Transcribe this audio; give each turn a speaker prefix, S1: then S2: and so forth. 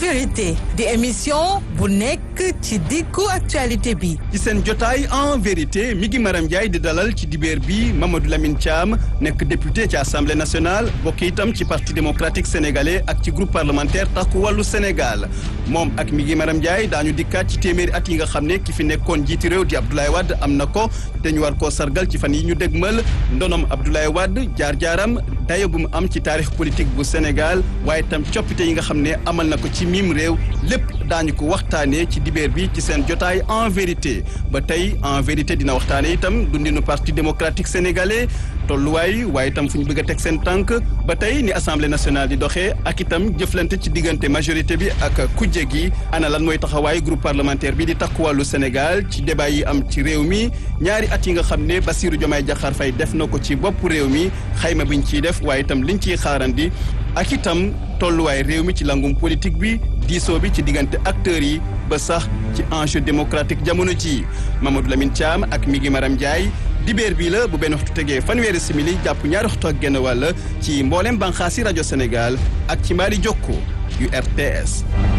S1: vérité di émission bu nekk ci diggu actualité bi
S2: ci seen jotaay en vérité mi ngi Maram Ndiaye di dalal ci dibeer bi Mamadou Lamine Thiam nekk député ci assemblée nationale bokk itam ci parti démocratique sénégalais ak ci groupe parlementaire takku wàllu Sénégal moom ak mi ngi Maram Ndiaye daañu dikkaat ci téeméeri at yi nga xam ne ki fi nekkoon jiiti réew di Abdoulaye Wade am na ko te ñu war koo sargal ci fan yi ñu dégmal ndonom Abdoulaye Wade jaar-jaaram dayo bu mu am ci taarix politique bu Sénégal waaye itam coppite yi nga xam ne amal na ko ci mim réew lépp daañu ko waxtaanee ci dibeer bi ci seen jotaay en vérité ba tey en vérité dina waxtaane itam dundinu parti démocratique sénégalais tolluwaay waaye itam fu ñu bëgg a teg seen tànk ba tey ni assemblée nationale di doxee ak itam jëflante ci diggante majorité bi ak kujje gi ana lan mooy taxawaay groupe parlementaire bi di takku wàllu Sénégal ci débat yi am ci réew mi ñaari at yi nga xam ne Bassirou Diomaye Diakhar Faye def na ko ci bopp réew mi xayma biñ ciy def waaye itam liñ ciy xaarandi ak itam tolluwaay réew mi ci langum politique bi diisoo bi ci diggante acteurs yi ba sax ci enjeu démocratique jamono ji Mamadou Lamine Thiam ak mi ngi Maram Ndiaye dibeer bii la bu benn waxtu tegee fanweeri simili jàpp ñaari waxtu ak genn wàll ci mboolem banxaasi rajo Sénégal ak ci mbaari jokko yu RTS